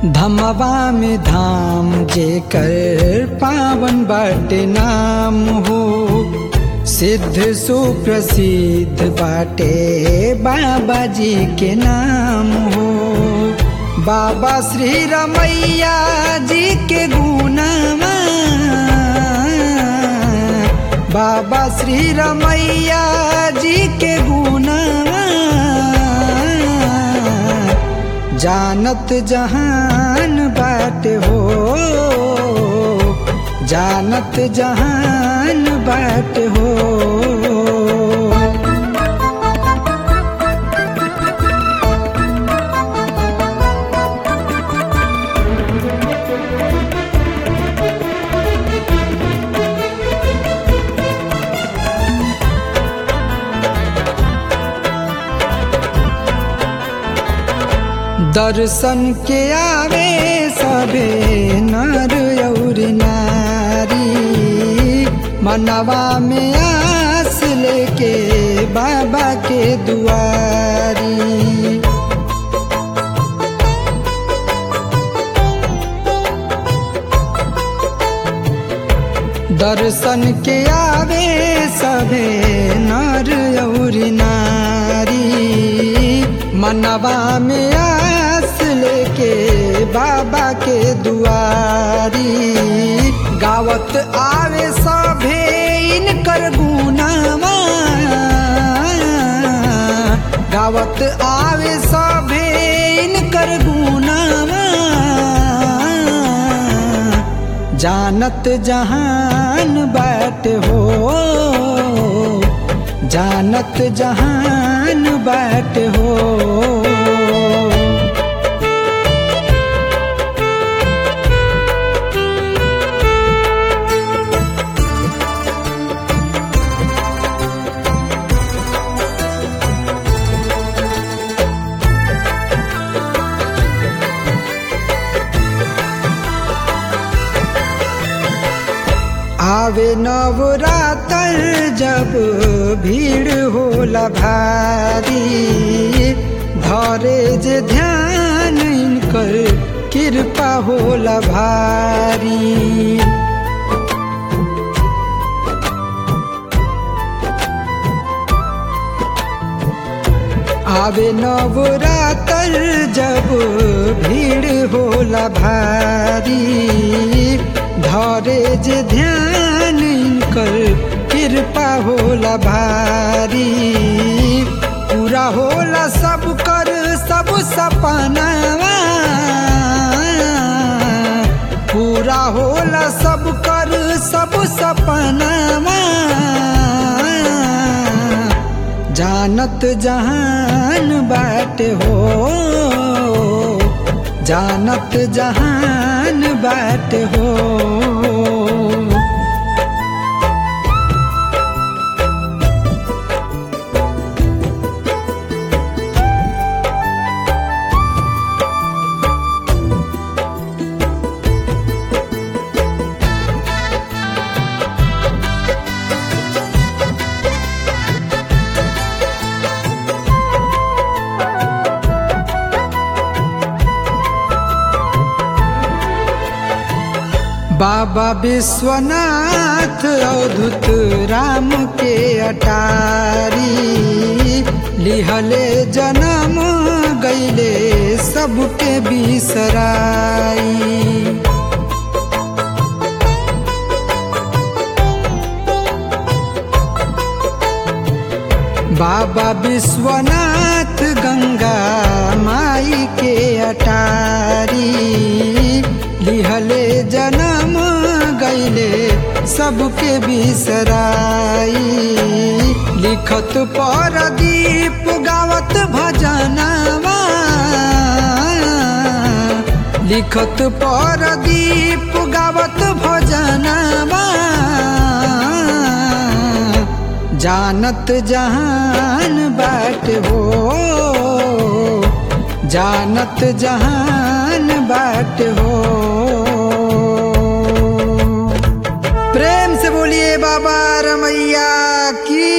धमवा में धाम जेकर पावन बाटे नाम हो सिद्ध सुप्रसिद्ध बाटे बाबा जी के नाम हो बाबा श्री रमैया जी के गुनामा बाबा श्री रमैया जी के गुनामा जानत जहान बाट हो जानत जहान बाट हो दर्शन के आवे सबे नर और नारी मनवा में आस लेके बाबा के दुआरी दर्शन के आवे सबे नर और नारी मनवा में आस लेके बाबा के दुआरी गावत आवे सभे इनकर गुनामा गावत आवे सभे इनकर गुनामा जानत जहान बाट हो जानत जहान बाट हो आवे नवरातर जब भीड़ होला भारी धरे जे ध्यान इनकर कृपा होला भारी आवे नवरातर जब भीड़ होला भारी धरे जे ध्यान इनकर कृपा होला भारी पूरा होला सब कर सब सपनावा पूरा होला सब कर सब सपनावा जानत जहान बाट हो जानत जहान बाट हो बाबा विश्वनाथ अवधुत राम के अटारी लिहले जन्म गैले सबके बिसराई बाबा विश्वनाथ गंगा माई के अटारी लिहले जन्म गैले सबके बिसराई लिखत पर दीप गावत भजनवा लिखत पर दीप गावत भजनवा जानत जहान बाट हो जानत जहान बाट हो प्रेम से बोलिए बाबा रमैया की